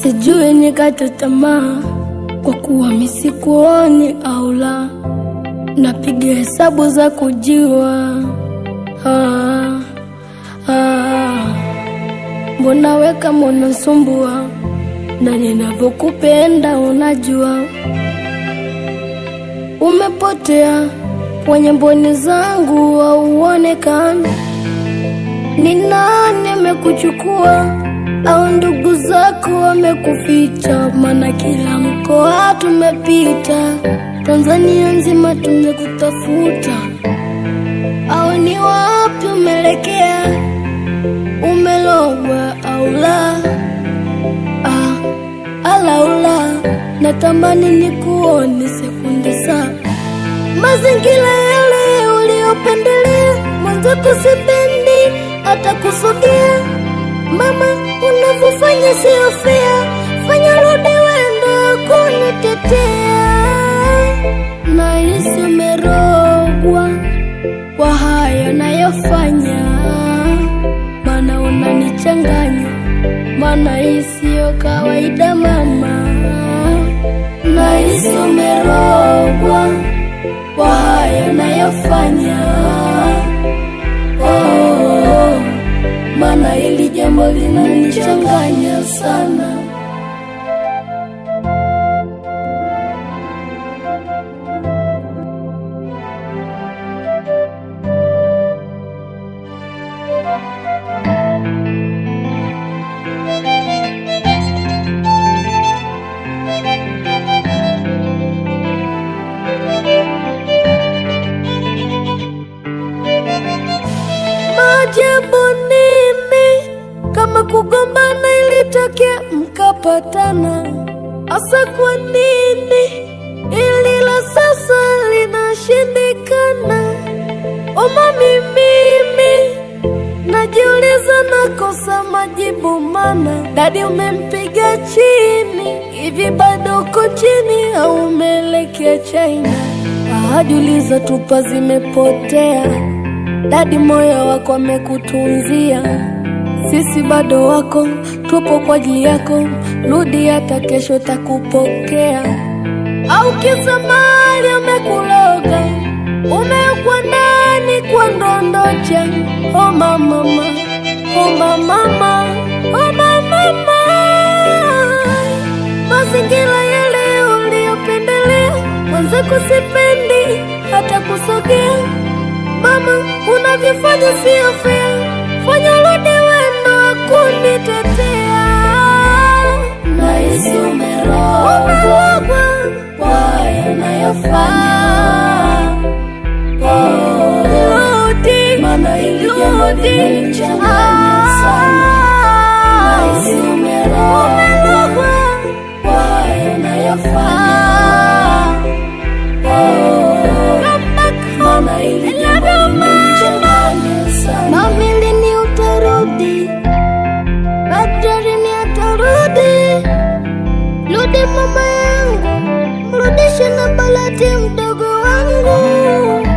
sijui nikate tamaa kwa kuwa misikuoni au la, napiga hesabu za kujiwa. Ah, ah, mbona we kama unasumbua na ninavyokupenda unajua, umepotea kwenye mboni zangu au uonekani. Ni nani amekuchukua au ndugu zako wamekuficha? Maana kila mkoa tumepita, Tanzania nzima tumekutafuta. Au ni wapi umelekea? Umelogwa au la? Ah, alaula, natamani nikuone sekunde saa mazingira yale uliopendelea, mwenzako sipendi hata kusogea. Mama, unavyofanya sio fair, fanya rudi wendo kunitetea. Nahisi umerogwa kwa haya nayofanya, maana unanichanganya, maana hii siyo kawaida mama. Nahisi umerogwa kwa haya nayofanya, oh, maana hili jambo linanichanganya sana. Maajabu nini kama kugombana ilitokea mkapatana? Asa kwa nini ili la sasa linashindikana? Omami mimi najiuliza, nakosa majibu, mana dadi umempiga chini hivi, bado uko chini au umeelekea China? Ajuliza tupa zimepotea dadi, moyo wako amekutunzia, sisi bado wako, tupo kwa ajili yako, rudi hata kesho takupokea. Au kisa mali amekuloga, umewekwa ndani kwa ndondocha. Oh mama, oh mama, oh mama, mazingira yale uliyopendelea, mwenzako sipendi hata kusogea Mama, unavyofanya sio fair, fanya rudi wendo kunitetea. Nahisi umerogwa kwa haya unayofanya. Oh, rudi, maana hili jambo linanichanganya sana. Nahisi umerogwa kwa haya unayofanya. Oh, maana hili jambo linanichanganya sana. Mami, lini utarudi? Labda lini atarudi? Rudi mama yangu, mrudishe na Balati mdogo wangu.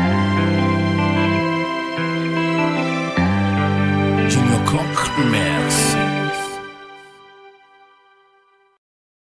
Junior Cock Mix.